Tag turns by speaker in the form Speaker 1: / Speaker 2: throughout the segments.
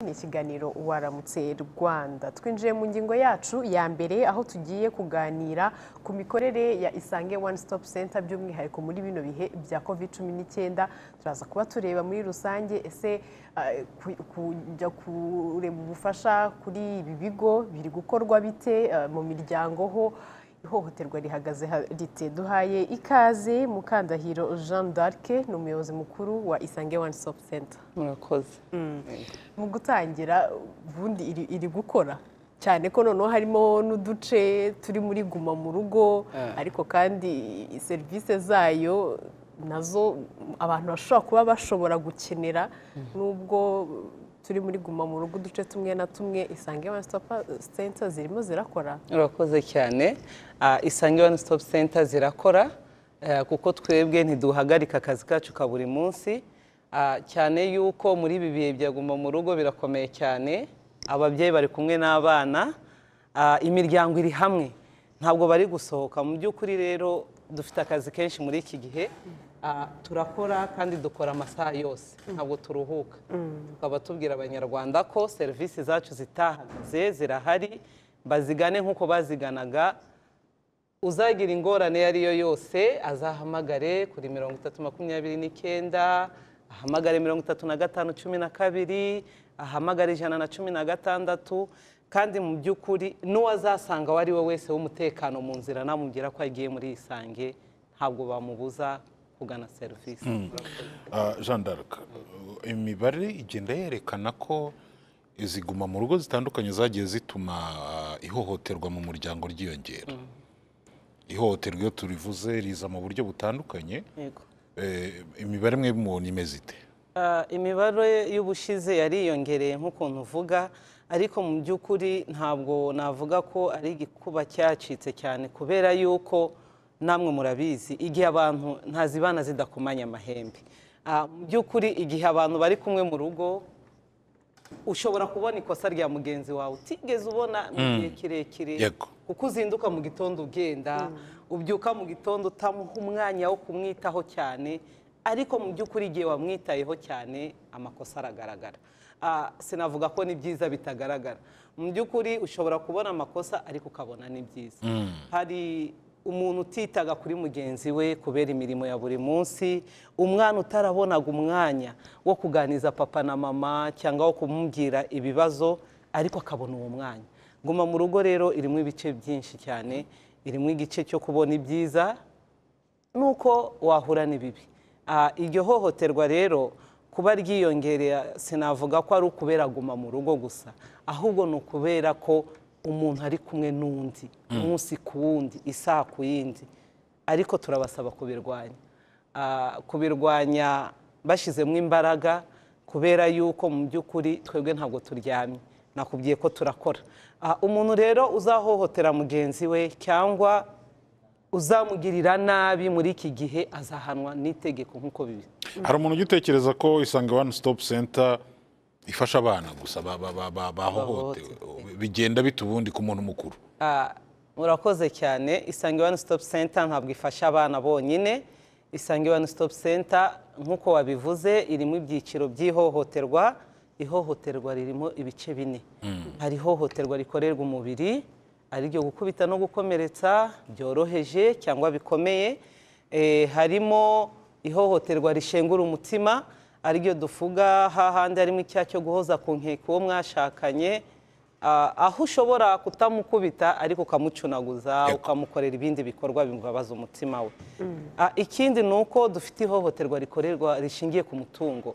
Speaker 1: ni ikiganiro waramutse rwanda twinjiye mu ngingo yacu ya mbere aho tugiye kuganira ku mikorere ya isange one stop center by'umwihariko muri bino bihe bya covid cumi n'icyenda turaza kuba tureba muri rusange ese eh, ku- kujya kureba ubufasha kuri ibi bigo biri gukorwa bite eh, mu miryango ho ihohoterwa rihagaze ha- rite duhaye ikaze mukandahiro jean d'arc ni umuyobozi mukuru wa isange one stop center
Speaker 2: murakoze
Speaker 1: mu gutangira ubundi iri, iri gukora cyane ko noneho harimo n'uduce turi muri guma mu rugo
Speaker 2: Ah.
Speaker 1: ariko kandi serivisi zayo nazo abantu bashobora kuba bashobora gukenera nubwo turi muri guma mu rugo uduce tumwe na tumwe isange one stop center zirimo zirakora
Speaker 2: murakoze cyane Ah, isange one stop center zirakora eh, kuko twebwe ntiduhagarika akazi kacu ka buri munsi Ah, cyane yuko muri ibi bihe bya guma mu rugo birakomeye cyane ababyeyi bari kumwe n'abana Ah, imiryango iri hamwe ntabwo bari gusohoka mu by'ukuri rero dufite akazi kenshi muri iki gihe Ah, turakora kandi dukora amasaha yose ntabwo turuhuka tukaba tubwira abanyarwanda ko serivisi zacu zitahagaze zirahari bazigane nk'uko baziganaga uzagira ingorane iyo ari yo yose azahamagare kuri mirongo itatu makumyabiri n'icyenda ahamagare mirongo itatu na gatanu cumi na kabiri ahamagare ijana na cumi na gatandatu kandi mu by'ukuri n'uwazasanga uwo ari we wese w'umutekano mu nzira namubwira ko agiye muri isange ntabwo bamubuza kugana serivisi
Speaker 3: Ah, Jean d'Arc imibare igenda yerekana ko iziguma mu rugo zitandukanye zagiye zituma ah, ihohoterwa mu muryango ryiyongera ihohoterwa iyo turivuze riza mu buryo butandukanye
Speaker 2: Yego.
Speaker 3: Eh, imibare mwe mubona imeze ite
Speaker 2: Ah, imibare y'ubushize yariyongereye nk'ukuntu uvuga ariko mu by'ukuri ntabwo navuga ko ari igikuba cyacitse cyane kubera yuko namwe murabizi igihe abantu ntazibana zidakomanya amahembe Ah, mu by'ukuri igihe abantu bari kumwe mu rugo ushobora kubona ikosa rya mugenzi wawe utigeze ubona mu gihe kirekire
Speaker 3: Yego.
Speaker 2: kuko uzinduka mu gitondo ugenda ubyuka mu gitondo utamuha umwanya wo kumwitaho cyane ariko mu by'ukuri igihe wamwitayeho cyane amakosa aragaragara Ah, sinavuga ko ni byiza bitagaragara mu by'ukuri ushobora kubona amakosa ariko ukabona ni byiza hari umuntu utitaga kuri mugenzi we kubera imirimo ya buri munsi umwana utarabonaga umwanya wo kuganiza papa na mama cyangwa wo kumubwira ibibazo ariko akabona uwo mwanya guma mu rugo rero irimo ibice byinshi cyane irimo igice cyo kubona ibyiza nuko wahura n'ibibi Ah, iryo hohoterwa rero kuba ryiyongereye sinavuga ko ari ukubera guma mu rugo gusa ahubwo ni ukubera ko umuntu ari kumwe n'undi umunsi ku wundi isaha ku yindi ariko turabasaba kubirwanya Ah, kubirwanya bashyizemo imbaraga kubera yuko mu by'ukuri twebwe ntabwo turyamye nakubwiye ko turakora Ah, umuntu rero uzahohotera mugenzi we cyangwa uzamugirira nabi muri iki gihe azahanwa n'itegeko nk'uko bibi
Speaker 3: hari umuntu ujya utekereza ko isange one stop center ifasha abana gusa ba- ba- ba- ba- bahohotewe bigenda bite ubundi ku muntu mukuru
Speaker 2: Ah, murakoze cyane isange one stop center ntabwo ifasha abana bonyine isange one stop center nk'uko wabivuze irimo ibyiciro by'ihohoterwa ihohoterwa ririmo ibice bine hari ihohoterwa rikorerwa umubiri ari iryo gukubita no gukomeretsa byoroheje cyangwa bikomeye Eh, harimo ihohoterwa rishengura umutima ariryo duvuga hahandi harimo icyaha cyo guhoza ku nkeke uwo mwashakanye Ah, aho ushobora kutamukubita ariko ukamucunaguza ukamukorera ibindi bikorwa bimubabaza umutima we Ah, ikindi ni uko dufite ihohoterwa rikorerwa rishingiye ku mutungo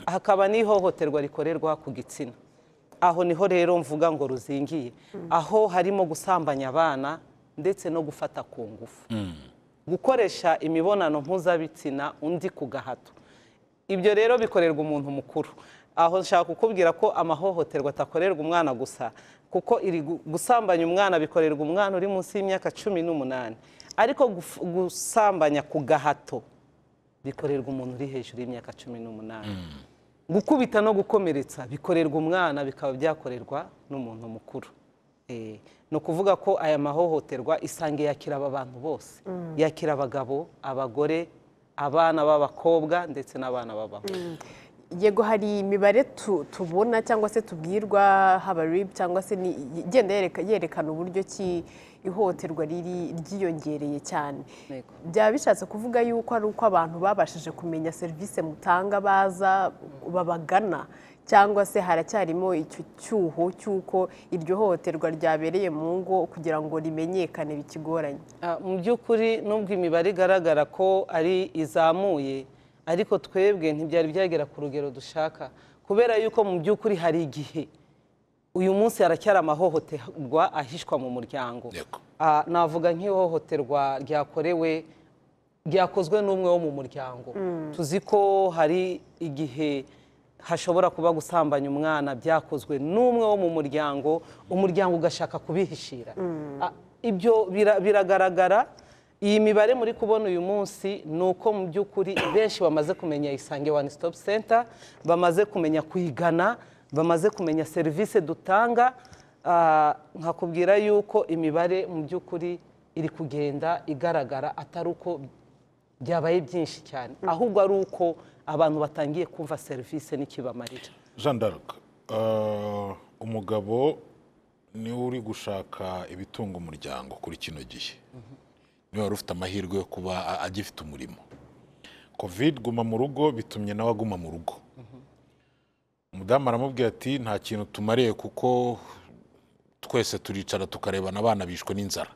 Speaker 2: hakaba n'ihohoterwa rikorerwa ku gitsina aho niho rero mvuga ngo ruzingiye aho harimo gusambanya abana ndetse no gufata ku ngufu gukoresha imibonano mpuzabitsina undi ku gahato ibyo rero bikorerwa umuntu mukuru aho nshaka kukubwira ko amahohoterwa atakorerwa umwana gusa kuko iri gu- gusambanya umwana bikorerwa umwana uri munsi y'imyaka cumi n'umunani ariko guf- gusambanya ku gahato bikorerwa umuntu uri hejuru y'imyaka cumi n'umunani gukubita no gukomeretsa bikorerwa umwana bikaba byakorerwa n'umuntu mukuru Eh, ni ukuvuga ko aya mahohoterwa isange yakira aba bantu bose yakira abagabo abagore abana b'abakobwa ndetse n'abana b'abahungu
Speaker 1: yego hari imibare tu- tubona cyangwa se tubwirwa haba ribu cyangwa se ni- igenda yereka- yerekana uburyo ki ihohoterwa riri ryiyongereye cyane
Speaker 2: Yego.
Speaker 1: byaba bishatse kuvuga yuko ari uko abantu babashije kumenya serivisi mutanga baza babagana cyangwa se haracyarimo icyo cyuho cy'uko iryo hohoterwa ryabereye mu ngo kugira ngo rimenyekane bikigoranye
Speaker 2: Ah, mu by'ukuri nubwo imibare igaragara ko ari izamuye ariko twebwe ntibyari byagera ku rugero dushaka kubera yuko mu by'ukuri hari igihe uyu munsi haracyari amahohoterwa ahishwa mu muryango
Speaker 3: Yego.
Speaker 2: Ah, navuga nk'ihohoterwa ryakorewe ryakozwe n'umwe wo mu muryango tuzi ko hari igihe hashobora kuba gusambanya umwana byakozwe n'umwe wo mu muryango umuryango ugashaka kubihishira Ah, ibyo bira- biragaragara iyi mibare muri kubona uyu munsi ni uko mu by'ukuri benshi bamaze kumenya isange one stop center bamaze kumenya kuyigana bamaze kumenya serivisi dutanga Ah, nkakubwira yuko imibare mu by'ukuri iri kugenda igaragara atari uko byabaye byinshi cyane ahubwo ari uko abantu batangiye kumva serivisi n'ikibamarira
Speaker 3: jean d'arc eh, umugabo niwe uri gushaka ibitunga umuryango kuri kino gihe niwe wari ufite amahirwe yo kuba a- agifite umurimo covid guma mu rugo bitumye nawe aguma mu rugo umudamu aramubwira ati nta kintu tumariye kuko twese turicara tukarebana abana bishwe n'inzara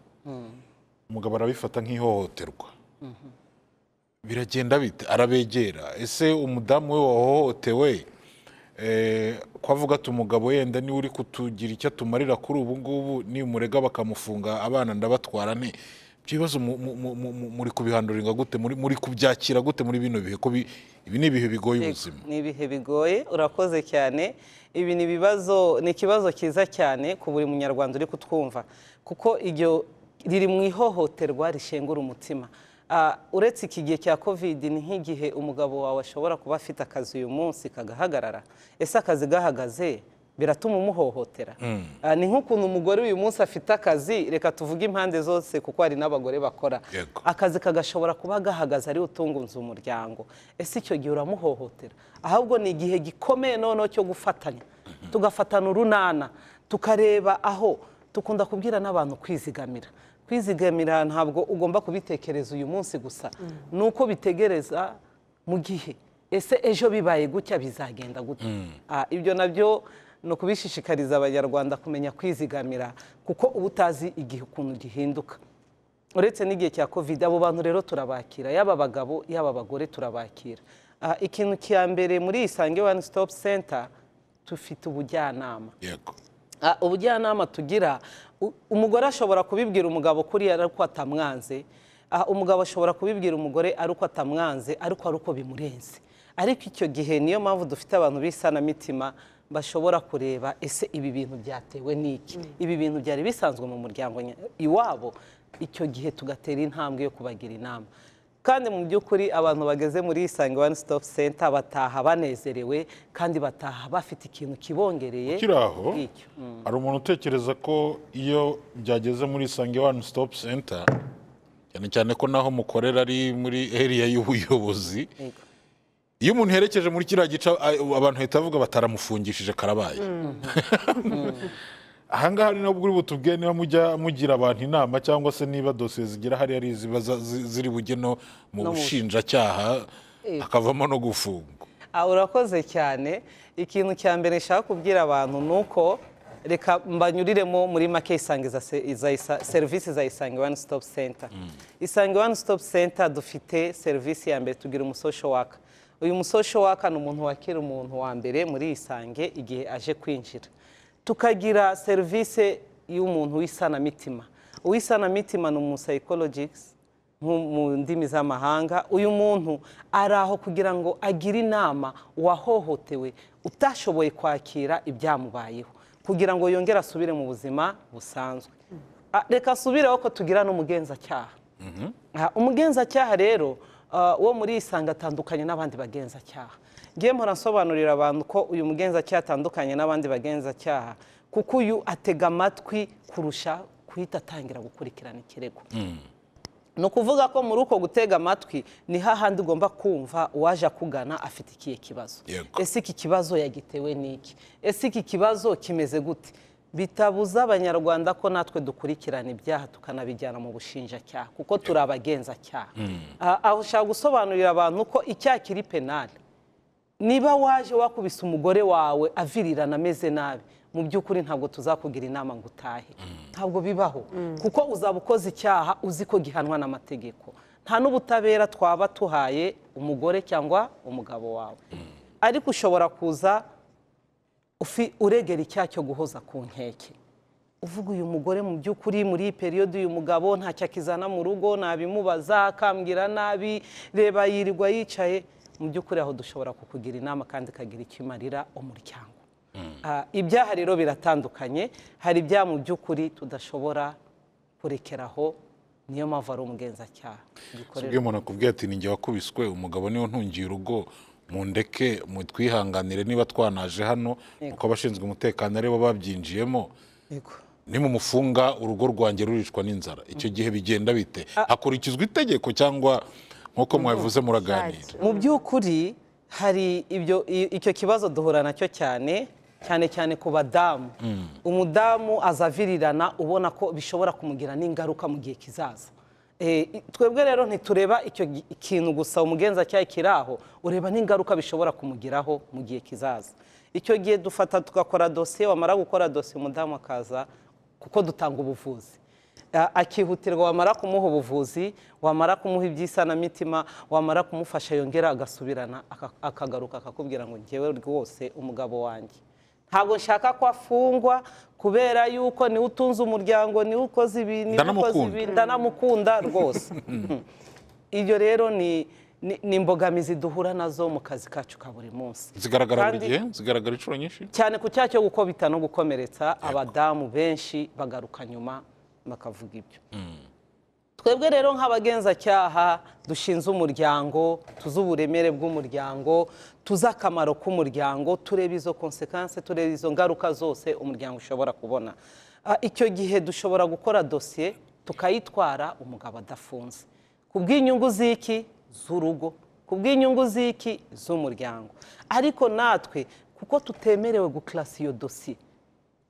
Speaker 3: umugabo arabifata nk'ihohoterwa biragenda bite arabegera ese umudamu we wahohotewe eh, ko avuga ati umugabo yenda niwe uri kutugira icyo atumarira kuri ubu ngubu nimurega bakamufunga abana ndabatwara nte ibyo bibazo mu- mu- mu- mu- mu- muri kubihandurirwa gute muri muri kubyakira gute muri bino bihe ko bi- ibi ni ibihe bigoye ubuzima
Speaker 2: ni ibihe bigoye urakoze cyane ibi ni ibibazo ni ikibazo cyiza cyane ku buri munyarwanda uri kutwumva kuko iryo riri mu ihohoterwa rishengura umutima Ah, uretse iki gihe cya kovidi ni nk'igihe umugabo wawe ashobora kuba afite akazi uyu munsi kagahagarara ese akazi gahagaze biratuma umuhohotera Ah, ni nk'ukuntu umugore uyu munsi afite akazi reka tuvuge impande zose kuko hari n'abagore bakora
Speaker 3: Yego.
Speaker 2: akazi kagashobora kuba gahagaze ariwe utungunze umuryango ese icyo gihe uramuhohotera ahubwo ni igihe gikomeye noneho cyo gufatanya tugafatana urunana tukareba aho tukunda kubwira n'abantu kwizigamira kwizigamira ntabwo ugomba kubitekereza uyu munsi gusa ni uko bitegereza mu gihe ese ejo bibaye gutya bizagenda gutya Ah, ibyo nabyo ni ukubishishikariza abanyarwanda kumenya kwizigamira kuko uba utazi igihe ukuntu gihinduka uretse n'igihe cya covid abo bantu rero turabakira yaba abagabo yaba abagore turabakira Ah, ikintu cya mbere muri iyi isange one stop center dufite ubujyanama
Speaker 3: yego
Speaker 2: Ah, ubujyanama tugira u- umugore ashobora kubibwira umugabo kuri ari uko atamwanze Ah, umugabo ashobora kubibwira umugore ari uko atamwanze ariko ari uko bimurenze ariko icyo gihe niyo mpamvu dufite abantu b'isanamitima bashobora kureba ese ibi bintu byatewe n'iki ibi bintu byari bisanzwe mu muryango nya- iwabo icyo gihe tugatera intambwe yo kubagira inama kandi mu by'ukuri abantu bageze muri isange one stop center bataha banezerewe kandi bataha bafite ikintu kibongereye
Speaker 3: ukiri aho
Speaker 2: ngicyo. Mm.
Speaker 3: hari umuntu utekereza ko iyo byageze muri isange one stop center cyane cyane ko naho mukorera ari muri area y'ubuyobozi
Speaker 2: Yego.
Speaker 3: iyo umuntu yerekeje muri kiriya gice a- abantu bahita bavuga bataramufungishije karabaye ahangaha ni nabwo uri butubwiye niba mujya mugira abantu inama cyangwa se niba dosiye zigira hariya ari iziba za- zi- ziri bujye no mu bushinjacyaha hakavamo no gufungwa
Speaker 2: Ah, urakoze cyane ikintu cya mbere nshaka kubwira abantu ni uko reka mbanyuriremo muri make isange za se- za isa- serivisi za isange one stop center isange one stop center dufite serivisi ya mbere tugira umusosho waka uyu musosho waka ni umuntu wakira umuntu wa mbere muri isange igihe aje kwinjira tukagira serivisi y'umuntu w'isanamitima uw'isanamitima ni umusayikologisi nko mu ndimi z'amahanga uyu muntu ari aho kugira ngo agire inama uwahohotewe utashoboye kwakira ibyamubayeho kugira ngo yongere asubire mu buzima busanzwe Ah, reka asubireho ko tugira n'umugenzacyaha Ah, umugenzacyaha rero ah, wo muri isanga atandukanye n'abandi bagenzacyaha ngiye mpora nsobanurira abantu ko uyu mugenzacyaha atandukanye n'abandi bagenzacyaha kuko uyu atega amatwi kurusha guhita atangira gukurikirana ikirego ni ukuvuga ko muri uko gutega amatwi ni hahandi ugomba kumva uwaje akugana afite ikihe kibazo
Speaker 3: Yego.
Speaker 2: ese iki kibazo yagitewe n'iki ese iki kibazo kimeze gute bitabuza abanyarwanda ko natwe dukurikirana ibyaha tukanabijyana mu bushinjacyaha kuko turi abagenzacyaha Ah, aho ushaka gusobanurira abantu ko icyaha kiri penali niba waje wakubise umugore wawe avirirana ameze nabi mu by'ukuri ntabwo tuzakugira inama ngo utahe ntabwo bibaho kuko uzaba ukoze icyaha uzi ko gihanwa n'amategeko nta n'ubutabera twaba tuhaye umugore cyangwa umugabo wawe ariko ushobora kuza ufi- uregera icyaha cyo guhoza ku nkeke uvuga uyu mugore mu by'ukuri muri iyi periyode uyu mugabo ntacyo akizana mu rugo nabimubaza akambwira nabi reba yirirwa yicaye mu by'ukuri aho dushobora kukugira inama kandi ikagira icyo imarira umuryango Ah, ibyaha rero biratandukanye hari ibyaha mu by'ukuri tudashobora kurekeraho niyo mpamvu ari umugenzacyaha dukorera
Speaker 3: sibyo umuntu akubwiye ati ninjye wakubiswe umugabo niwe ntungiye urugo mundeke mutwihanganire niba twanaje hano kuko abashinzwe umutekano aribo babyinjiyemo
Speaker 2: Yego.
Speaker 3: nimumufunga urugo rwanjye ruricwa n'inzara icyo gihe bigenda bite hakurikizwa itegeko cyangwa nk'uko mwabivuze muraganira
Speaker 1: Right.
Speaker 2: mu by'ukuri hari ibyo i- icyo kibazo duhura nacyo cyane cyane cyane ku badamu umudamu azavirirana ubona ko bishobora kumugirana n'ingaruka mu gihe kizaza Eh, i- twebwe rero ntitureba icyo gi- kintu gusa umugenzacyaha kiri aho ureba n'ingaruka bishobora kumugiraho mu gihe kizaza icyo gihe dufata tugakora dosiye wamara gukora dosiye umudamu akaza kuko dutanga ubuvuzi A- akihutirwa wamara kumuha ubuvuzi wamara kumuha iby'isanamitima wamara kumufasha yongera agasubirana aka- akagaruka akakubwira ngo njyewe rwose umugabo wanjye ntabwo nshaka ko afungwa kubera yuko niwe utunze umuryango niwe ukoze ibi niwe ukoze
Speaker 3: Ndanamukunda.
Speaker 2: ibi ndanamukunda rwose ibyo rero ni ni- ni imbogamizi duhura nazo mu kazi kacu ka buri munsi
Speaker 3: zigaragara buri
Speaker 2: Kandi-
Speaker 3: gihe zigaragara inshuro nyinshi
Speaker 2: cyane ku cyaha cyo gukobita no gukomeretsa abadamu benshi bagaruka nyuma bakavuga ibyo twebwe rero nk'abagenzacyaha dushinze umuryango tuzi uburemere bw'umuryango tuzi akamaro k'umuryango tureba izo konsekanse tureba izo ngaruka zose umuryango ushobora kubona Ah, icyo gihe dushobora gukora dosiye tukayitwara umugabo adafunze ku bw'inyungu z'iki z'urugo ku bw'inyungu z'iki z'umuryango ariko natwe kuko tutemerewe gukarasa iyo dosiye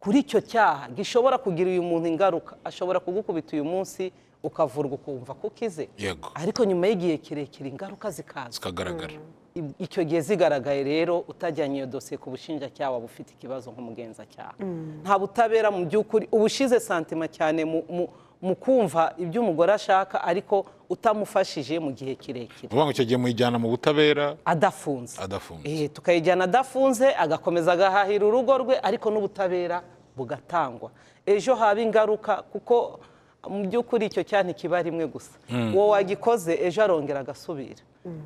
Speaker 2: kuri icyo cyaha gishobora kugira uyu muntu ingaruka ashobora kugukubita uyu munsi ukavurwa ukumva ko ukize
Speaker 3: Yego.
Speaker 2: ariko nyuma y'igihe kirekire ingaruka zikaza
Speaker 3: zikagaragara
Speaker 2: I- icyo gihe zigaragaye rero utajyanye iyo dosiye ku bushinjacyaha waba ufite ikibazo nk'umugenzacyaha nta butabera mu by'ukuri uba ushize santima cyane mu- mu- mu kumva ibyo umugore ashaka ariko utamufashije mu gihe kirekire
Speaker 3: uvuga ngo icyo gihe muyijyana mu butabera
Speaker 2: adafunze
Speaker 3: Adafunze.
Speaker 2: Eh, tukayijyana adafunze agakomeza agahahira urugo rwe ariko n'ubutabera bugatangwa ejo haba ingaruka kuko mu by'ukuri icyo cyaha ntikiba rimwe gusa uwo wagikoze ejo arongera agasubira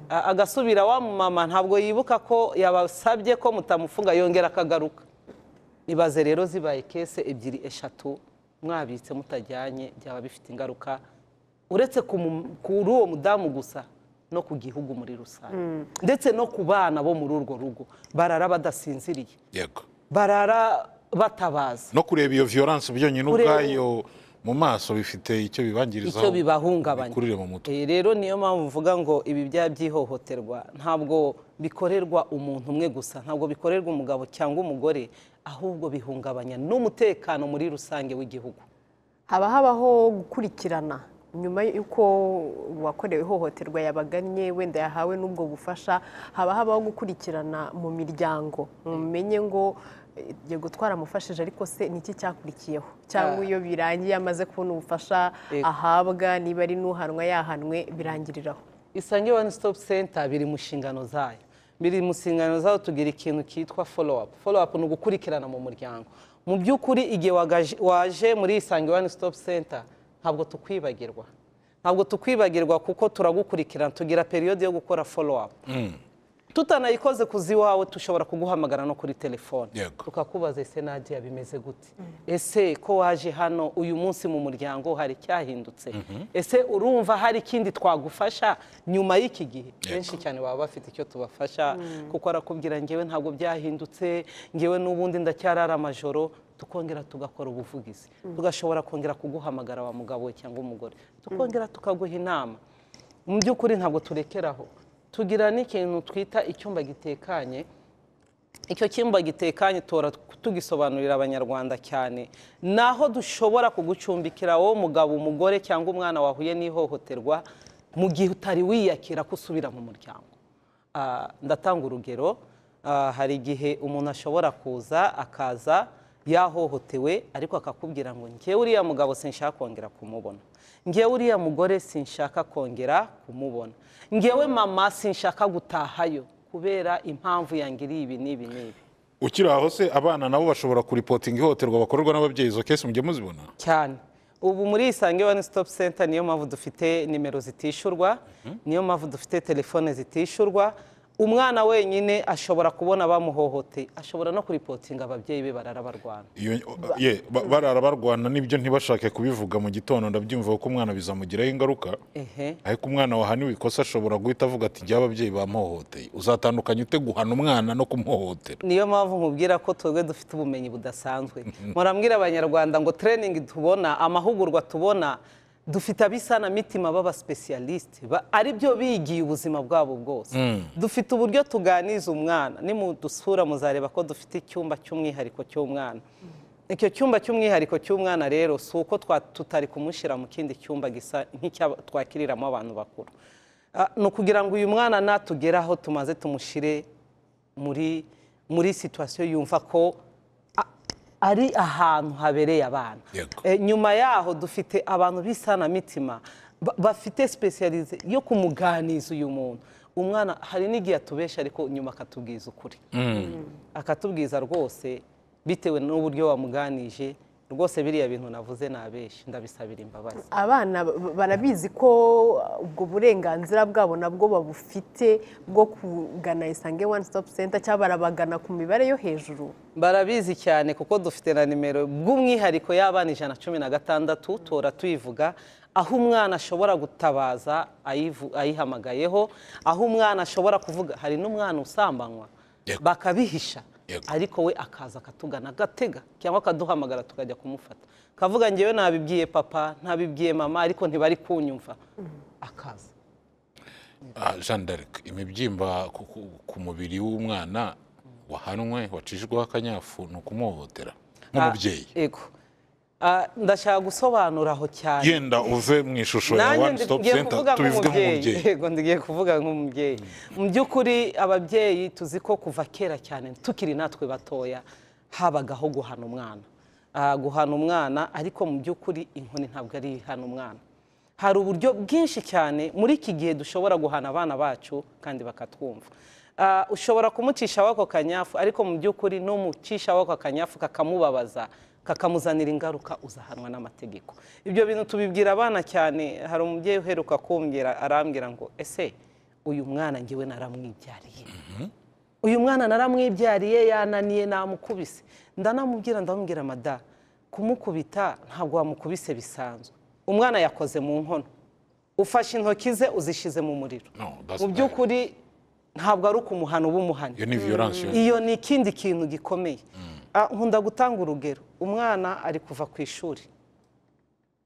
Speaker 2: A- agasubira wa mama ntabwo yibuka ko yabasabye ko mutamufunga yongera akagaruka ibaze rero zibaye kese ebyiri eshatu mwabitse mutajyanye byaba bifite ingaruka uretse ku mu- kuri uwo mudamu gusa no ku gihugu muri rusange ndetse no ku bana bo muri urwo rugo barara badasinziriye
Speaker 3: yego
Speaker 2: barara batabaza
Speaker 3: no kureba iyo violence byonyine
Speaker 2: Kureba-
Speaker 3: ubwayo mu maso bifite icyo bibangirizaho
Speaker 2: icyo bibahungabanya
Speaker 3: bikurire mu mutwe
Speaker 2: Eh, rero niyo mpamvu mvuga ngo ibi byaha by'ihohoterwa ntabwo bikorerwa umuntu umwe gusa ntabwo bikorerwa umugabo cyangwa umugore ahubwo bihungabanya n'umutekano muri rusange w'igihugu
Speaker 1: haba habaho gukurikirana nyuma y'uko uwakorewe ihohoterwa yabagannye wenda yahawe n'ubwo bufasha haba habaho gukurikirana mu miryango mumenye ngo eh, yego twaramufashije ariko se ni iki cyakurikiyeho cyangwa iyo birangiye amaze kubona ubufasha
Speaker 2: Yego.
Speaker 1: ahabwa niba ari n'uhanwa yahanwe birangiriraho
Speaker 2: isange one stop center biri mu nshingano zayo biri mu nshingano zayo tugira ikintu cyitwa follow up follow up ni ugukurikirana mu muryango mu by'ukuri igihe wagaje- waje muri isange one stop center ntabwo tukwibagirwa ntabwo tukwibagirwa kuko turagukurikirana tugira periyode yo gukora follow up tutanayikoze kuzi iwawe dushobora kuguhamagara no kuri telefone
Speaker 3: Yego.
Speaker 2: tukakubaza ese nadia bimeze gute ese ko waje hano uyu munsi mu muryango hari icyahindutse ese urumva hari ikindi twagufasha nyuma y'iki gihe benshi cyane baba bafite icyo tubafasha kuko arakubwira ngewe ntabwo byahindutse ngewe n'ubundi ndacyarara amajoro tukongera tugakora ubuvugizi tugashobora kongera kuguhamagara wa mugabo we cyangwa umugore tukongera tukaguha inama mu by'ukuri ntabwo turekeraho tugira n'ikintu twita icyumba gitekanye icyo cyumba gitekanye tora tugisobanurira abanyarwanda cyane naho dushobora kugucumbikira wowe mugabo umugore cyangwa umwana wahuye n'ihohoterwa mu gihe utari wiyakira ko usubira mu muryango Ah, ndatanga urugero ah, hari igihe umuntu ashobora kuza akaza yahohotewe ariko akakubwira ngo njyewe uriya mugabo sinshaka kongera kumubona njyewe uriya mugore sinshaka kongera kumubona njyewe mama sinshaka gutahayo kubera impamvu yangiriye ibi n'ibi n'ibi
Speaker 3: ukiri aho se abana nabo bashobora kuripotinga ihohoterwa bakorerwa n'ababyeyi izo kesi mujye muzibona
Speaker 2: cyane ubu muri isange wani sitopu senta niyo mpamvu dufite nimero zitishyurwa niyo mpamvu dufite telefone zitishyurwa umwana wenyine ashobora kubona bamuhohoteye ashobora no kuripotinga ababyeyi be barara barwana
Speaker 3: Iyo- ye, ba- barara barwana n'ibyo ntibashake kubivuga mu gitondo ndabyumva ko umwana bizamugiraho ingaruka
Speaker 2: ehe
Speaker 3: ariko umwana wahaniwe ikosa ashobora guhita avuga ati njyewe ababyeyi bamuhohoteye uzatandukanye ute guhana umwana no kumuhohotera
Speaker 2: niyo mpamvu nkubwira ko twebwe dufite ubumenyi budasanzwe murambwira abanyarwanda ngo training tubona amahugurwa tubona dufite abisanamitima b'abasipesiyalisite ari byo bigiye ubuzima bwabo bwose dufite uburyo tuganiza umwana nimudusura muzareba ko dufite icyumba cy'umwihariko cy'umwana icyo cyumba cy'umwihariko cy'umwana rero si uko twa- tutari kumushyira mu kindi cyumba gisa nk'icya twakiriramo abantu bakuru Ah, ni ukugira ngo uyu mwana natugeraho tumaze tumushyire muri muri situwasiyo yumva ko a- ari ahantu habereye abana
Speaker 3: Yego.
Speaker 2: Eh, nyuma yaho dufite abantu b'isanamitima ba- bafite sipesiyalize yo kumuganiza uyu muntu umwana hari n'igihe atubeshya ariko nyuma akatubwiza ukuri akatubwiza rwose bitewe n'uburyo wamuganije rwose biriya bintu navuze nabeshya ndabisabira imbabazi
Speaker 1: abana ba- barabizi ko uh, ubwo burenganzira bwabo nabwo babufite bwo kugana isange one stop center cyangwa barabagana ku mibare yo hejuru
Speaker 2: barabizi cyane kuko dufite na nimero bw'umwihariko y'abana ijana cumi na gatandatu tora tuyivuga aho umwana ashobora gutabaza ayivu- ayihamagayeho aho umwana ashobora kuvuga hari n'umwana usambanywa
Speaker 3: Yego.
Speaker 2: bakabihisha
Speaker 3: Yego.
Speaker 2: ariko we akaza akatugana agatega cyangwa akaduhamagara tukajya kumufata akavuga ngewe nabibwiye papa ntabibwiye mama ariko ntibari kunyumva akaza
Speaker 3: Ah, Jeanne d'Arc imibyimba ku- ku- ku mubiri w'umwana wahanwe wacishijweho akanyafu ni ukumuhohotera nk'umubyeyi
Speaker 2: Ah, yego Ah, ndashaka gusobanura aho cyane
Speaker 3: yenda uve mu ishusho ya
Speaker 2: nanjye
Speaker 3: one stop
Speaker 2: ngiye
Speaker 3: center
Speaker 2: kuvuga
Speaker 3: tubivuge
Speaker 2: nk'umubyeyi
Speaker 3: nk'umubyeyi
Speaker 2: yego ngiye kuvuga nk'umubyeyi mu by'ukuri ababyeyi tuzi ko kuva kera cyane tukiri natwe batoya habagaho guhana umwana Ah, guhana umwana ariko mu by'ukuri inkoni ntabwo ari ihana umwana hari uburyo bwinshi cyane muri iki gihe dushobora guhana abana bacu kandi bakatwumva Ah, ushobora kumucisha wako kanyafu ariko mu by'ukuri n'umucisha wako kanyafu kakamubabaza kakamuzanira ingaruka uzahanwa n'amategeko ibyo bintu tubibwira abana cyane hari umubyeyi uheruka kumbwira arambwira ngo ese uyu mwana ngewe naramwibyariye uyu mwana naramwibyariye yananiye namukubise ndanamubwira ndamubwira mada kumukubita ntabwo wamukubise bisanzwe umwana yakoze mu nkono ufashe intoki ze uzishyize mu muriro
Speaker 3: No, that's
Speaker 2: mu by'ukuri ntabwo ari ukumuhana uba umuhana
Speaker 3: iyo ni violence yo
Speaker 2: iyo ni ikindi kintu gikomeye Ah, nkunda gutanga urugero umwana ari kuva ku ishuri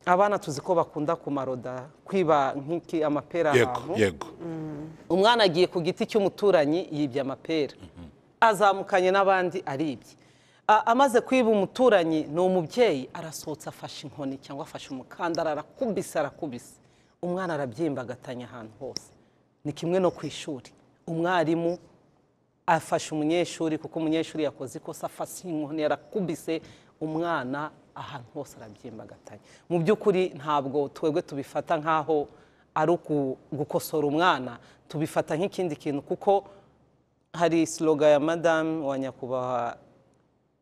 Speaker 2: abana tuzi ko bakunda kumaroda kwiba nk'iki amapera
Speaker 3: yego
Speaker 2: ahantu
Speaker 3: yego
Speaker 2: umwana agiye ku giti cy'umuturanyi yibye amapera azamukanye n'abandi aribye A- amaze kwiba umuturanyi ni umubyeyi arasohotse afashe inkoni cyangwa afashe umukandara arakubise arakubise umwana arabyimba agatanya ahantu hose ni kimwe no ku ishuri umwarimu afashe umunyeshuri kuko umunyeshuri yakoze ikosa afashe inkoni yarakubise umwana ahantu hose arabyimba agatanya mu by'ukuri ntabwo twebwe tubifata nk'aho ari uku- gukosora umwana tubifata nk'ikindi kintu kuko hari siloga ya madamu wa nyakubahwa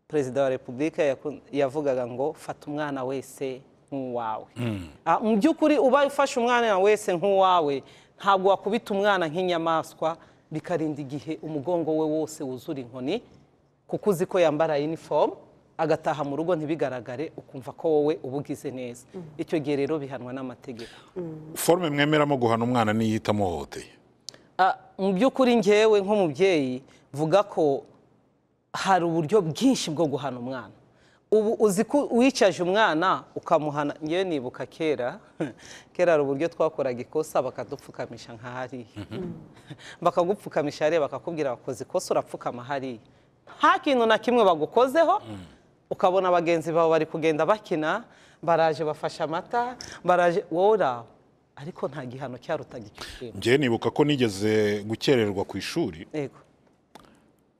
Speaker 2: perezida wa repubulika yaku- yavugaga ngo fata umwana wese nk'uwawe Ah, mu by'ukuri ubaye ufashe umwana wese nk'uwawe ntabwo wakubita umwana nk'inyamaswa bikarinda igihe umugongo we wose wuzura inkoni kuko uzi ko yambara uniform agataha mu rugo ntibigaragare ukumva ko wowe uba ugize neza icyo gihe rero bihanwa n'amategeko
Speaker 3: forme mwemeramo guhana umwana niyo itamuhohoteye
Speaker 2: Ah, mu by'ukuri ngewe nk'umubyeyi vuga ko hari uburyo bwinshi bwo guhana umwana ubu uzi ko uwicaje umwana ukamuhana ngewe nibuka kera kera hari uburyo twakoraga ikosa bakadupfukamisha nka hariya bakagupfukamisha hariya bakakubwira bakoze ikosa urapfukama hariya nta kintu na kimwe bagukozeho ukabona bagenzi bawe bari kugenda bakina baraje bafashe amata baraje wowe uraho ariko nta gihano cyarutaga icyo kintu
Speaker 3: njyewe nibuka ko nigeze gukererwa ku ishuri
Speaker 2: yego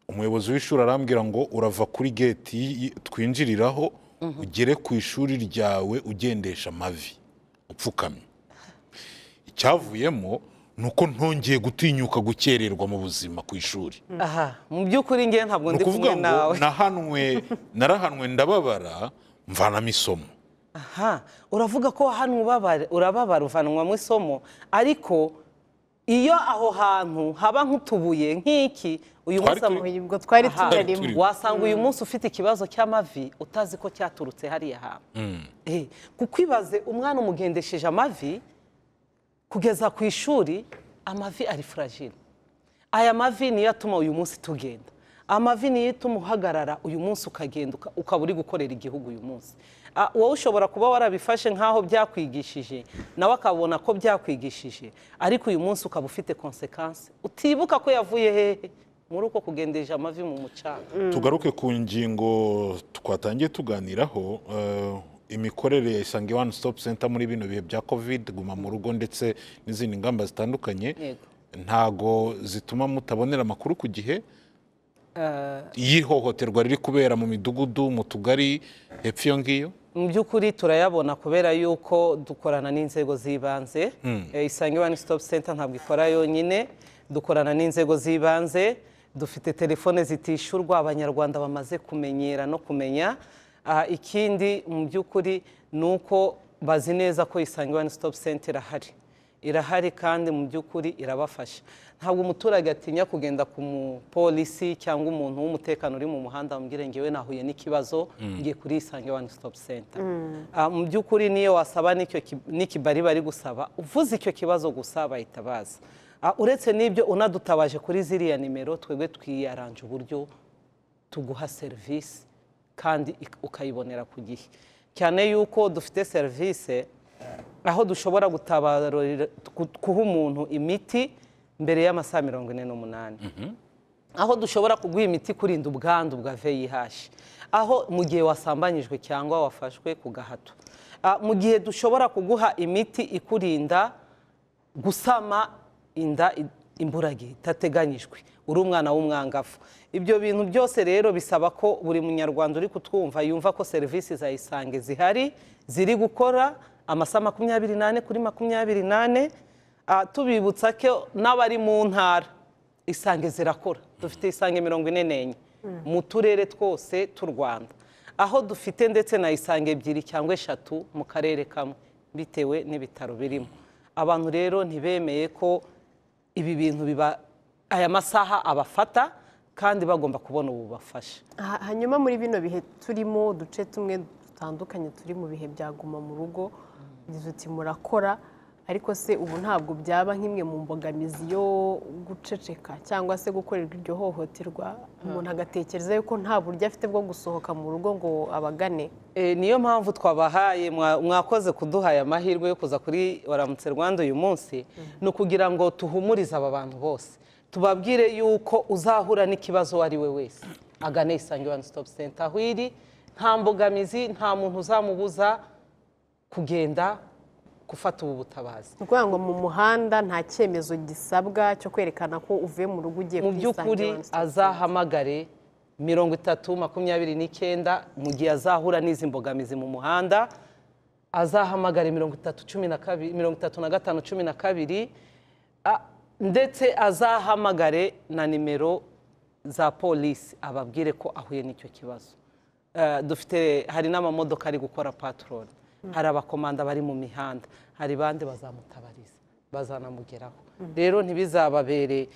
Speaker 3: umuyobozi w'ishuri arambwira ngo urava kuri geti y- twinjiriraho ugere ku ishuri ryawe ugendesha amavi upfukamye icyavuyemo ni uko ntongeye gutinyuka gukererwa mu buzima ku ishuri
Speaker 2: aha mu by'ukuri ngewe ntabwo
Speaker 3: ni
Speaker 2: ndi
Speaker 3: ukuvuga
Speaker 2: kumwe
Speaker 3: ngo
Speaker 2: nawe
Speaker 3: nahanwe narahanwe ndababara mvanamo isomo
Speaker 2: aha uravuga ko hano ubabara- urababara uvanwamo isomo ariko iyo aho hantu haba nk'utubuye nk'iki uyu
Speaker 3: Twari
Speaker 2: munsi ama-
Speaker 3: turi-
Speaker 1: ubwo twari
Speaker 2: Aha,
Speaker 1: tunarimo
Speaker 3: turi-
Speaker 2: wasanga uyu munsi ufite ikibazo cy'amavi utazi ko cyaturutse hariya hantu Eh, kuko ibaze umwana umugendesheje amavi kugeza ku ishuri amavi ari fragile aya mavi niyo atuma uyu munsi tugenda amavi niyo atuma uhagarara uyu munsi ukagenda uka- ukaba uri gukorera igihugu uyu munsi Ah, wowe ushobora kuba warabifashe nk'aho byakwigishije nawe akabona ko byakwigishije ariko uyu munsi ukaba ufite konsekansi utibuka ko yavuye hehe muri uko kugendeje amavi mu mucanga
Speaker 3: tugaruke ku ngingo twatangiye tuganiraho eh, imikorere ya isange one stop center muri bino bihe bya covid guma mu rugo ndetse n'izindi ngamba zitandukanye
Speaker 2: Yego.
Speaker 3: ntago zituma mutabonera amakuru ku gihe y'ihohoterwa riri kubera mu midugudu mu tugari hepfo iyo ngiyo
Speaker 2: mu by'ukuri turayabona kubera yuko dukorana n'inzego z'ibanze Eh, isange one stop center ntabwo ikora yonyine dukorana n'inzego z'ibanze dufite telefone zitishyurwa abanyarwanda bamaze kumenyera no kumenya Ah, ikindi mu by'ukuri ni uko bazi neza ko isange one stop center irahari irahari kandi mu by'ukuri irabafasha ntabwo umuturage atinya kugenda ku mupolisi cyangwa umuntu w'umutekano uri mu muhanda wamubwire ngewe nahuye n'ikibazo ngiye kuri isange one stop center Ah, mu by'ukuri niyo wasaba n'icyo ki- n'ikibari bari gusaba uvuze icyo kibazo gusa bahita baza Ah, uretse n'ibyo unadutabaje kuri ziriya nimero twebwe twiyaranje uburyo tuguha serivisi kandi ik- ukayibonera ku gihe cyane yuko dufite serivisi aho dushobora gutabarira ku- guha umuntu imiti mbere y'amasaha mirongo ine n'umunani aho dushobora kuguha imiti kurinda ubwandu bwa VIH aho mu gihe wasambanyijwe cyangwa wafashwe ku gahato Ah, mu gihe dushobora kuguha imiti ikurinda gusama inda i- imburagihe itateganyijwe uri umwana w'umwangavu ibyo bintu byose rero bisaba ko buri munyarwanda uri kutwumva yumva ko serivisi za isange zihari ziri gukora amasaha makumyabiri n'ane kuri makumyabiri n'ane Ah, tubibutsa ko n'abari mu ntara isange zirakora dufite isange mirongo ine n'enye mu turere twose tw'u rwanda aho dufite ndetse na isange ebyiri cyangwa eshatu mu karere kamwe bitewe n'ibitaro birimo abantu rero ntibemeye ko ibi bintu biba aya masaha abafata kandi bagomba kubona ububafasha
Speaker 1: Ha- hanyuma muri bino bihe turimo uduce tumwe dutandukanye turi mu bihe bya guma mu rugo tuti murakora ariko se ubu ntabwo byaba nk'imwe mu mbogamizi yo guceceka cyangwa se gukorerwa iryo hohoterwa umuntu agatekereza yuko nta buryo afite bwo gusohoka mu rugo ngo abagane
Speaker 2: E, niyo mpamvu twabahaye mwa- mwakoze kuduha aya mahirwe yo kuza kuri waramutse rwanda uyu munsi ni ukugira ngo tuhumurize aba bantu bose tubabwire yuko uzahura n'ikibazo uwo ari we wese agane isange one stop center aho iri nta mbogamizi nta muntu uzamubuza kugenda gufata ubu butabazi
Speaker 1: ni ukuvuga ngo mu muhanda nta cyemezo gisabwa cyo kwerekana ko uvuye mu rugo ugiye
Speaker 2: mu
Speaker 1: kuri
Speaker 2: by'ukuri
Speaker 1: Isange One Stop
Speaker 2: azahamagare mirongo itatu makumyabiri n'icyenda mu gihe azahura n'izi mbogamizi mu muhanda azahamagare mirongo itatu cumi na kabiri mirongo itatu na gatanu cumi na kabiri a- ndetse azahamagare na nimero za polisi ababwire ko ahuye n'icyo kibazo Eh, dufite hari n'amamodoka ari gukora patrol hari abakomanda bari mu mihanda hari bande bazamutabariza bazanamugeraho rero ntibizababere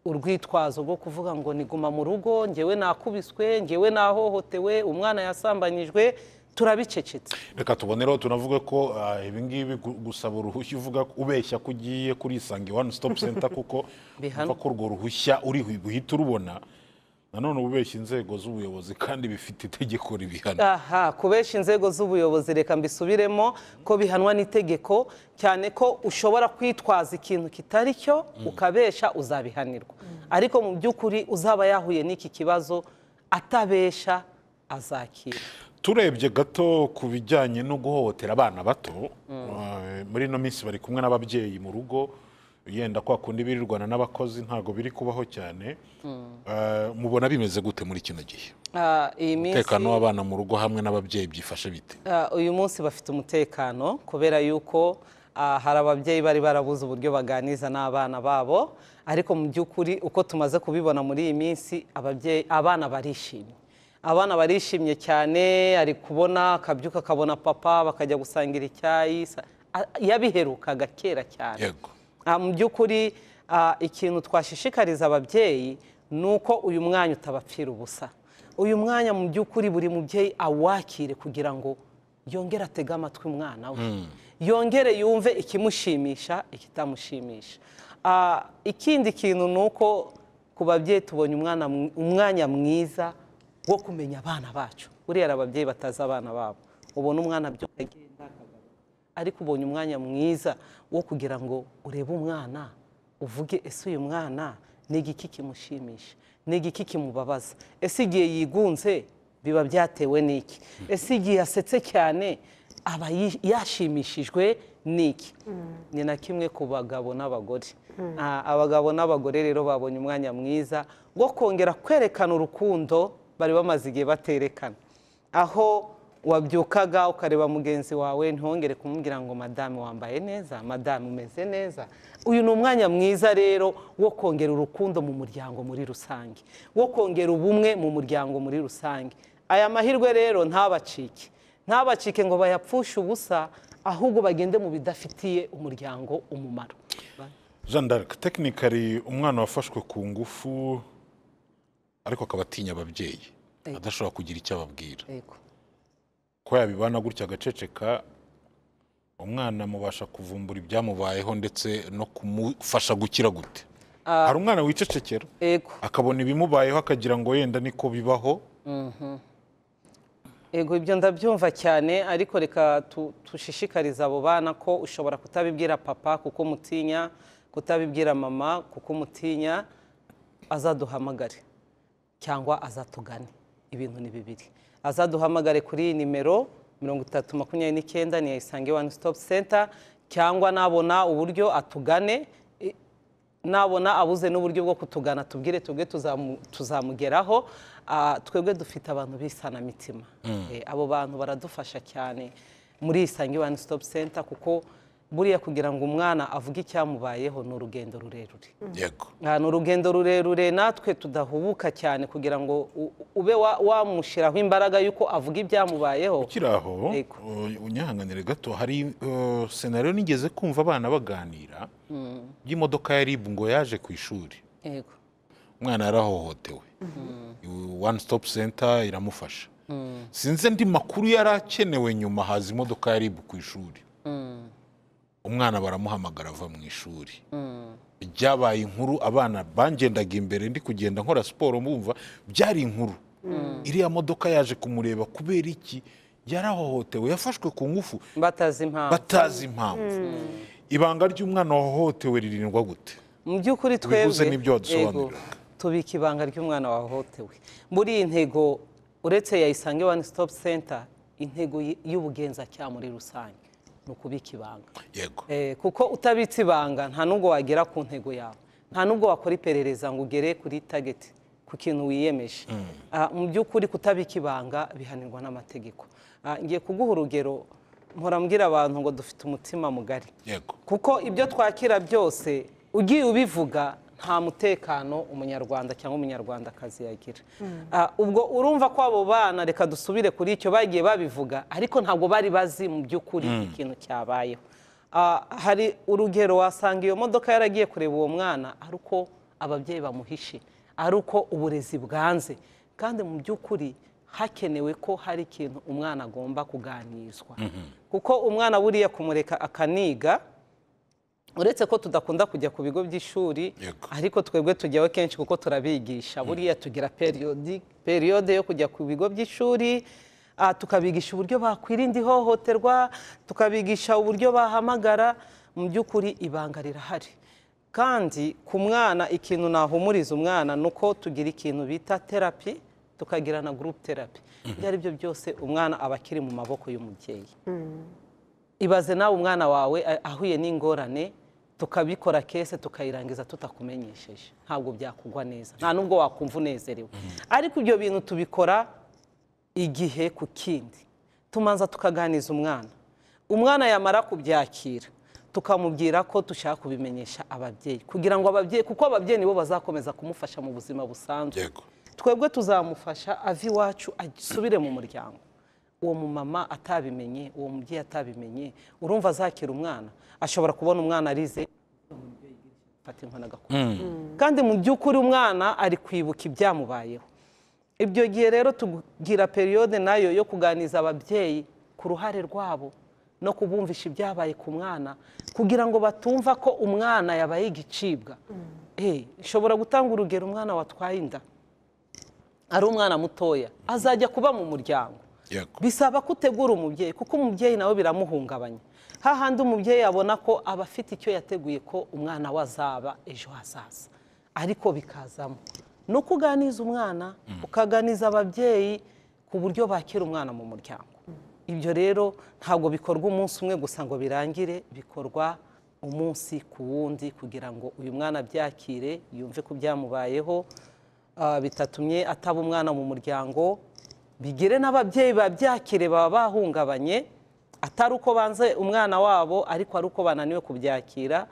Speaker 2: urwitwazo rwo kuvuga ngo niguma mu rugo ngewe nakubiswe ngewe nahohotewe umwana yasambanyijwe turabicecetse
Speaker 3: reka tubonereho tunavuge ko ah, ibi ngibi gu- gusaba uruhushya uvuga ko- ubeshya ko ugiye kuri isange one stop center kuko
Speaker 2: Bihanwa.
Speaker 3: uva ko urwo ruhushya uri buhite urubona nanone ububeshya inzego z'ubuyobozi kandi bifite itegeko ribihana
Speaker 2: aha kubesha inzego z'ubuyobozi reka mbisubiremo ko bihanwa n'itegeko cyane ko ushobora kwitwaza ikintu kitari cyo ukabesha uzabihanirwa ariko mu by'ukuri uzaba yahuye n'iki kibazo atabesha azakira
Speaker 3: turebye gato ku bijyanye no guhohotera abana bato eh, muri ino minsi bari kumwe n'ababyeyi mu rugo yenda kwa kundi birirwana n'abakozi ntabwo biri kubaho cyane Eh, mubona bimeze gute muri kino gihe
Speaker 2: Ah, iyi
Speaker 3: umutekano
Speaker 2: minsi
Speaker 3: w'abana mu rugo hamwe n'ababyeyi byifashe bite
Speaker 2: Ah, uyu munsi bafite umutekano kubera yuko ah, hari ababyeyi bari barabuze uburyo baganiza n'abana babo ariko mu by'ukuri uko tumaze kubibona muri iyi minsi ababyeyi abana barishimye abana barishimye cyane ari kubona akabyuka akabona papa bakajya gusangira icyayi sa- ah, yabiherukaga kera cyane
Speaker 3: yego
Speaker 2: Ah, mu by'ukuri ah, ikintu twashishikariza ababyeyi ni uko uyu mwanya utabapfira ubusa uyu mwanya mu by'ukuri buri mubyeyi awakire kugira ngo yongere atege amatwi umwana we yongere yumve ikimushimisha ikitamushimisha Ah, ikindi kintu ni uko ku babyeyi tubonye umwana mw- umwanya mwiza wo kumenya abana bacu buriya hari ababyeyi batazi abana babo ubona umwana byose agenda akagaruka ariko ubonye umwanya mwiza wo kugira ngo urebe umwana uvuge ese uyu mwana ni igiki kimushimisha ni igiki kimubabaza ese igihe yigunze biba byatewe n'iki ese igihe yasetse cyane aba yi- yashimishijwe n'iki ni na kimwe ku bagabo n'abagore Ah, abagabo n'abagore rero babonye umwanya mwiza wo kongera kwerekana urukundo bari bamaze igihe baterekana aho wabyukaga ukareba mugenzi wawe ntihongere kumubwira ngo madamu wambaye neza madamu umeze neza uyu ni umwanya mwiza rero wo kongera urukundo mu muryango muri rusange wo kongera ubumwe mu muryango muri rusange aya mahirwe rero ntabacike ntabacike ngo bayapfushe ubusa ahubwo bagende mu bidafitiye umuryango umumaro
Speaker 3: jean d'arc tekinikari umwana wafashwe ku ngufu ariko akaba atinya ababyeyi
Speaker 2: Yego.
Speaker 3: adashobora kugira icyo ababwira
Speaker 2: Yego.
Speaker 3: ko yabibana gutya agaceceka umwana mubasha kuvumbura ibyamubayeho ndetse no kumufasha gukira gute hari umwana wicecekera
Speaker 2: Yego.
Speaker 3: akabona ibimubayeho akagira ngo yenda niko bibaho
Speaker 2: Ego ibyo ndabyumva cyane ariko reka tu- dushishikarize abo bana ko ushobora kutabibwira papa kuko umutinya kutabibwira mama kuko umutinya azaduhamagare cyangwa azatugane ibintu ni bibiri azaduhamagare kuri iyi nimero mirongo itatu makumyabiri n'icyenda ni isange wani sitopu senta cyangwa nabona uburyo atugane i- nabona abuze n'uburyo bwo kutugana tubwire twebwe tuzamu- tuzamugeraho Ah, twebwe dufite abantu b'isanamitima Eh, abo bantu baradufasha cyane muri isange wani sitopu senta kuko buriya kugira ngo umwana avuge icyamubayeho ni urugendo rurerure
Speaker 3: yego
Speaker 2: Aha, ni urugendo rurerure natwe tudahubuka cyane kugira ngo u- ube wa- wamushyiraho imbaraga y'uko avuga ibyamubayeho
Speaker 3: ukiri aho
Speaker 2: Yego.
Speaker 3: uh, unyihanganire gato hari uh, senariyo nigeze kumva abana baganira y'imodoka ya ribu ngo yaje ku ishuri
Speaker 2: yego
Speaker 3: umwana yarahohotewe one stop center iramufasha sinzi andi makuru yari akenewe nyuma haza imodoka ya ribu ku ishuri umwana baramuhamagara ava mu ishuri byabaye inkuru abana bangendaga imbere ndi kugenda nkora siporo mbumva byari inkuru iriya modoka yaje kumureba kubera iki yarahohotewe yafashwe ku ngufu
Speaker 2: batazi impamvu
Speaker 3: batazi impamvu ibanga ry'umwana wahohotewe ririndwa gute
Speaker 2: mu by'ukuri
Speaker 3: Ubivuze
Speaker 2: twebwe
Speaker 3: n'ibyo wadusobanurira.
Speaker 2: yego, tubika ibanga ry'umwana wahohotewe muri iyi ntego uretse ya isange wani sitopu senta intego y- y'ubugenzacyaha muri rusange ni ukubika ibanga
Speaker 3: yego
Speaker 2: Eh, kuko utabitse ibanga nta nubwo wagera ku ntego yawe nta nubwo wakora iperereza ngo ugere kuri tageti ku kintu wiyemeje Ah, mu by'ukuri kutabika ibanga bihanirwa n'amategeko Ah, ngiye kuguha urugero mpora mbwira abantu ngo dufite umutima mugari
Speaker 3: yego
Speaker 2: kuko ibyo twakira byose ugiye ubivuga nta mutekano umunyarwanda cyangwa umunyarwandakazi yagira Ah, ubwo urumva ko abo bana reka dusubire kuri icyo bagiye babivuga ariko ntabwo bari bazi mu by'ukuri ikintu cyabayeho Ah, hari urugero wasanga iyo modoka yaragiye kureba uwo mwana ari uko ababyeyi bamuhishe ari uko uburezi bwanze kandi mu by'ukuri hakenewe ko hari ikintu umwana agomba kuganirizwa kuko umwana buriya kumureka akaniga uretse ko tudakunda kujya ku bigo by'ishuri
Speaker 3: Yego.
Speaker 2: ariko twebwe tujyaho kenshi kuko turabigisha buriya tugira periyodi- periyode yo kujya ku bigo by'ishuri ah, tukabigisha uburyo bakwirinda ihohoterwa tukabigisha uburyo bahamagara mu by'ukuri ibanga rirahari kandi ku mwana ikintu nahumuriza umwana ni uko tugira ikintu bita terapi tukagira na gurupe terapi ibyo ari byo byose umwana aba akiri mu maboko y'umubyeyi ibaze nawe umwana wawe a- ahuye n'ingorane tukabikora kese tukayirangiza tutakumenyesheje ntabwo byakugwa neza nta nubwo wakumva unezerewe ariko ibyo bintu tubikora igihe ku kindi tumanza tukaganiza umwana umwana yamara kubyakira tukamubwira ko dushaka kubimenyesha ababyeyi kugira ngo ababyeyi kuko ababyeyi nibo bazakomeza kumufasha mu buzima busanzwe
Speaker 3: yego
Speaker 2: twebwe tuzamufasha ave iwacu asubire mu muryango uwo mumama atabimenye uwo mubyeyi atabimenye urumva azakira umwana ashobora kubona umwana arize fata inkoni agakora kandi mu by'ukuri umwana ari kwibuka ibyamubayeho ibyo gihe rero tugira periyode nayo yo kuganiriza ababyeyi ku ruhare rwabo no kubumvisha ibyabaye ku mwana kugira ngo batumva ko umwana yabaye igicibwa Eh, nshobora gutanga urugero umwana watwaye inda ari umwana mutoya azajya kuba mu muryango
Speaker 3: yego
Speaker 2: bisaba ko utegura umubyeyi kuko umubyeyi nawe biramuhungabanya hahandi umubyeyi abona ko aba afite icyo yateguye ko umwana we azaba ejo hazaza ariko bikazamo ni uko uganiza umwana ukaganiza ababyeyi ku buryo bakira umwana mu muryango ibyo rero ntabwo bikorwa umunsi umwe gusa ngo birangire bikorwa umunsi ku wundi kugira ngo uyu mwana abyakire yumve ko byamubayeho ah, bitatumye ataba umwana mu muryango bigire n'ababyeyi babyakire baba bahungabanye atari uko banze umwana wabo ariko ari uko bananiwe kubyakira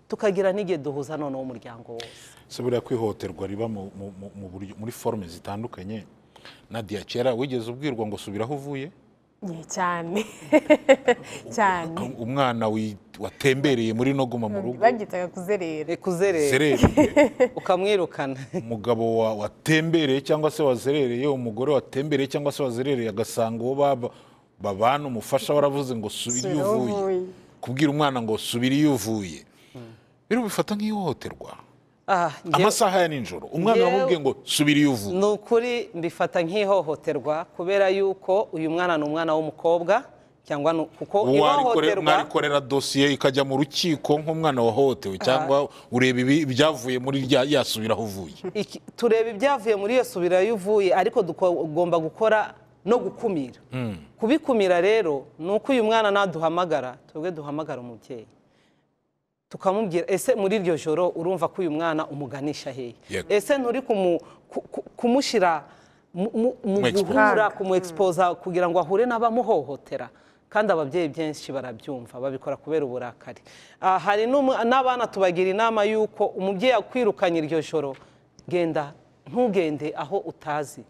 Speaker 2: tukagira n'igihe duhuza noneho umuryango wose
Speaker 3: se buriya kwihohoterwa riba mu- mu- mu- mu buryo- muri forume zitandukanye nadiya kera wigeze ubwirwa ngo subira aho uvuye
Speaker 1: Ye, cyane cyane
Speaker 3: umwana wi- watembereye muri no guma mu rugo
Speaker 1: babyitaga kuzerera
Speaker 2: kuzerera
Speaker 3: zerere
Speaker 2: ukamwirukana
Speaker 3: umugabo wa- watembereye cyangwa se wazerereye umugore watembereye cyangwa se wazerereye agasanga uwo baba- babana umufasha waravuze ngo subira
Speaker 1: Subira
Speaker 3: iyo
Speaker 1: aho
Speaker 3: uvuye
Speaker 1: uvuye.
Speaker 3: kubwira umwana ngo subira iyo uvuye rero bifata nk'ihohoterwa
Speaker 2: Ah, njyewe-
Speaker 3: amasaha ya nijoro umwana
Speaker 2: Njyewe-
Speaker 3: wamubwiye ngo subira iyo uvuye
Speaker 2: ni ukuri mbifata nk'ihohoterwa kubera yuko uyu mwana ni umwana w'umukobwa cyangwa ni- kuko
Speaker 3: Uwarikore-
Speaker 2: ihohoterwa
Speaker 3: mwarikorera dosiye ikajya mu rukiko nk'umwana wahohotewe cyangwa ureba ibi- ibyavuye muri rya yasubira aho uvuye
Speaker 2: Iki- tureba ibyavuye muri iyo subira yo uvuye ariko tugomba gukora no gukumira kubikumira rero ni uko uyu mwana naduhamagara twebwe duhamagara umubyeyi tukamubwira ese muri iryo joro urumva ko uyu mwana umuganisha hehe
Speaker 3: Yego.
Speaker 2: ese nturi kumu- ku- ku- kumushyira mu- mu- mu
Speaker 3: Mu expose.
Speaker 2: guhura kumwexposa kugira ngo ahure n'abamuhohotera kandi ababyeyi benshi barabyumva babikora kubera uburakari Ah, hari n'umwa- n'abana tubagira inama y'uko umubyeyi akwirukanye iryo joro genda ntugende aho utazi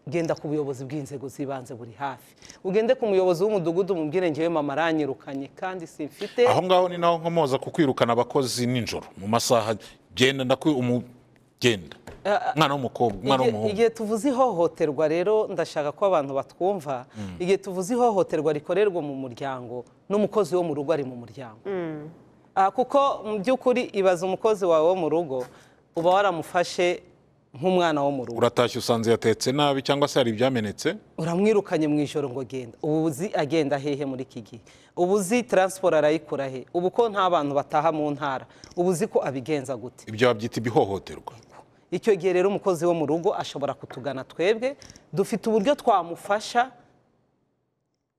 Speaker 2: genda ku buyobozi bw'inzego z'ibanze buri hafi ugende ku muyobozi w'umudugudu umubwire ngewe mama aranyirukanye kandi simfite
Speaker 3: aho ngaho ni naho nkomoza ku kwirukana abakozi nijoro mu masaha genda ndakwi umu genda umwana w'umukobwa umwana
Speaker 2: Igihe-
Speaker 3: w'umuhungu
Speaker 2: igihe tuvuze ihohoterwa rero ndashaka ko abantu batwumva igihe tuvuze ihohoterwa rikorerwa mu muryango n'umukozi wo mu rugo ari mu muryango Ah, kuko mu by'ukuri ibaza umukozi wawe wo mu rugo uba waramufashe nk'umwana wo mu rugo
Speaker 3: uratashye usanze yatetse nabi cyangwa se hari ibyamenetse
Speaker 2: uramwirukanye mu ijoro ngo genda ubu uzi agenda hehe muri iki gihe ubu uzi taransiporo arayikora he ubu ko nta bantu bataha mu ntara ubu uzi ko abigenza gute
Speaker 3: ibyo babyita ibihohoterwa
Speaker 2: icyo gihe rero umukozi wo mu rugo ashobora kutugana twebwe dufite uburyo twamufasha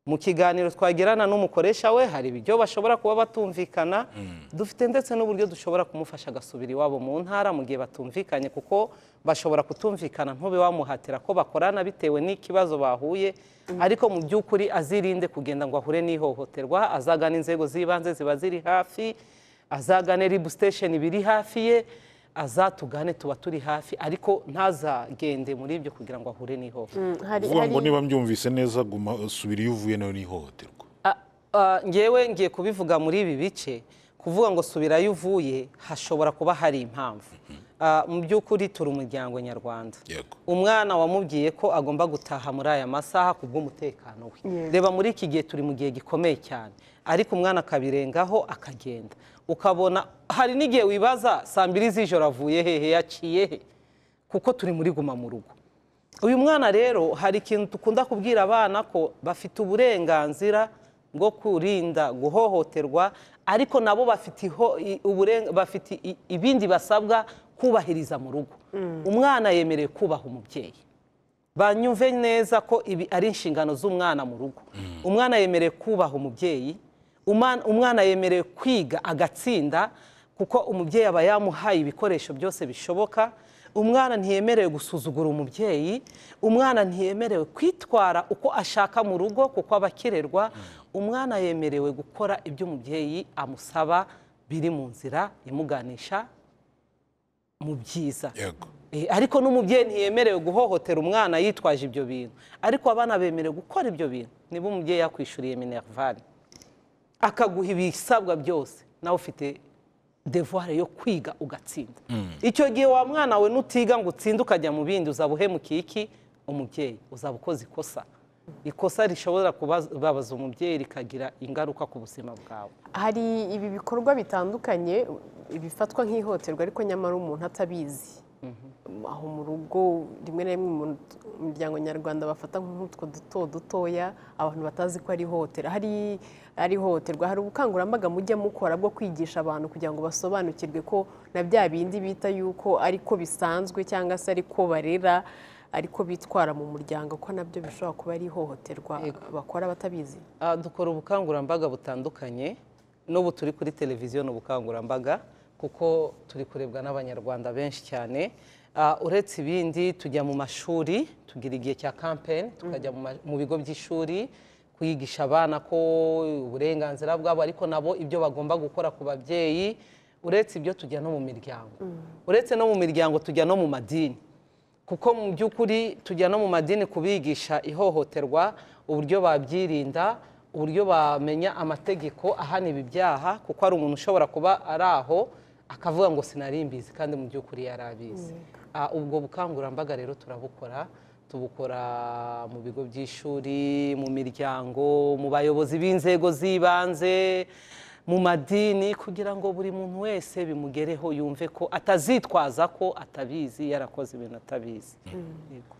Speaker 2: mu kiganiro twagirana n'umukoresha we hari ibyo bashobora kuba batumvikana dufite ndetse n'uburyo dushobora kumufasha agasubira iwabo mu ntara mu gihe batumvikanye kuko bashobora kutumvikana ntube wamuhatira ko bakorana bitewe n'ikibazo bahuye ariko mu by'ukuri azirinde kugenda ngo ahure n'ihohoterwa azagana inzego z'ibanze ziba ziri hafi azagane ribu sitesheni biri hafi ye azatugane tuba turi hafi ariko ntazagende muri ibyo kugira ngo ahure n'ihohoterwa
Speaker 1: Mm, hari
Speaker 3: uvuga ngo
Speaker 1: hari-
Speaker 3: niba mbyumvise neza guma subira iyo uvuye nawe n'ihohoterwa
Speaker 2: Ah, ah, ngewe ngiye kubivuga muri ibi bice kuvuga ngo subirayo uvuye hashobora kuba hari impamvu ah, mu by'ukuri turi umuryango nyarwanda
Speaker 3: yego
Speaker 2: umwana wamubwiye ko agomba gutaha muri aya masaha ku bw'umutekano we
Speaker 1: Yego.
Speaker 2: reba muri iki gihe turi mu gihe gikomeye cyane ariko umwana akabirengaho akagenda ukabona hari n'igihe wibaza saa mbiri z'ijoro avuye hehe yaciye he kuko turi muri guma mu rugo uyu mwana rero hari ikintu dukunda kubwira abana ko bafite uburenganzira bwo kurinda guhohoterwa ariko nabo bafite iho- i- uburen- bafite i- ibindi basabwa kubahiriza mu rugo umwana yemerewe kubaha umubyeyi banyumve neza ko ibi ari inshingano z'umwana mu rugo umwana yemerewe kubaha umubyeyi Umwana- umwana yemerewe kwiga agatsinda kuko umubyeyi aba yamuhaye ibikoresho byose bishoboka umwana ntiyemerewe gusuzugura umubyeyi umwana ntiyemerewe kwitwara uko ashaka mu rugo kuko aba akirerwa umwana yemerewe gukora ibyo umubyeyi amusaba biri mu nzira imuganisha mu byiza
Speaker 3: yego
Speaker 2: Eh, ariko n'umubyeyi ntiyemerewe guhohotera umwana yitwaje ibyo bintu ariko abana bemerewe gukora ibyo bintu niba umubyeyi yakwishyuriye minerivani akaguha ibisabwa byose nawe ufite devuware yo kwiga ugatsinda icyo gihe wa mwana we nutiga ngo utsinde ukajya mu bindi uzaba uhemukiye iki umubyeyi uzaba ukoze ikosa ikosa rishobora kubabaza umubyeyi rikagira ingaruka ku buzima bwawe
Speaker 1: hari ibi bikorwa bitandukanye bifatwa nk'ihohoterwa ariko nyamara umuntu atabizi aho mu rugo rimwe na rimwe mu miryango nyarwanda bafata nk'utwo duto dutoya abantu batazi ko ari ihohotera hari ari ihohoterwa hari ubukangurambaga mujya mukora bwo kwigisha abantu kugira ngo basobanukirwe ko na bya bindi bita yuko ariko bisanzwe cyangwa se ariko barera ariko bitwara mu muryango ko nabyo bishobora kuba ari ihohoterwa bakora batabizi
Speaker 2: Ah, dukora ubukangurambaga butandukanye n'ubu turi kuri televiziyo ni ubukangurambaga kuko turi kurebwa n'abanyarwanda benshi cyane Ah, uretse ibindi tujya mu mashuri tugira igihe cya kampeni tukajya mu ma- mu bigo by'ishuri kwigisha abana ko uburenganzira bwabo ariko nabo ibyo bagomba gukora ku babyeyi uretse ibyo tujya no mu miryango uretse no mu miryango tujya no mu madini kuko mu by'ukuri tujya no mu madini kubigisha ihohoterwa uburyo babyirinda uburyo bamenya amategeko ahana ibi byaha kuko hari umuntu ushobora kuba ari aho akavuga ngo sinari mbizi kandi mu by'ukuri yari abizi Ah, ubwo bukangurambaga rero turabukora tubukora mu bigo by'ishuri mu miryango mu bayobozi b'inzego z'ibanze mu madini kugira ngo buri muntu wese bimugereho yumve ko atazitwaza ko atabizi yarakoze ibintu atabizi Yego.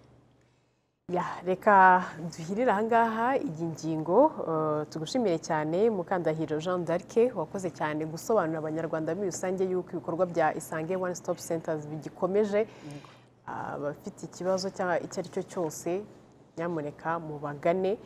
Speaker 1: Ya, reka duhirire ahangaha iyi ngingo eh, tugushimire cyane Mukandahiro Jean d'Arc wakoze cyane gusobanurira abanyarwanda muri rusange yuko ibikorwa bya Isange One Stop Centers bigikomeje abafite ikibazo cyangwa icyo ari cyo cyose nyamuneka mubagane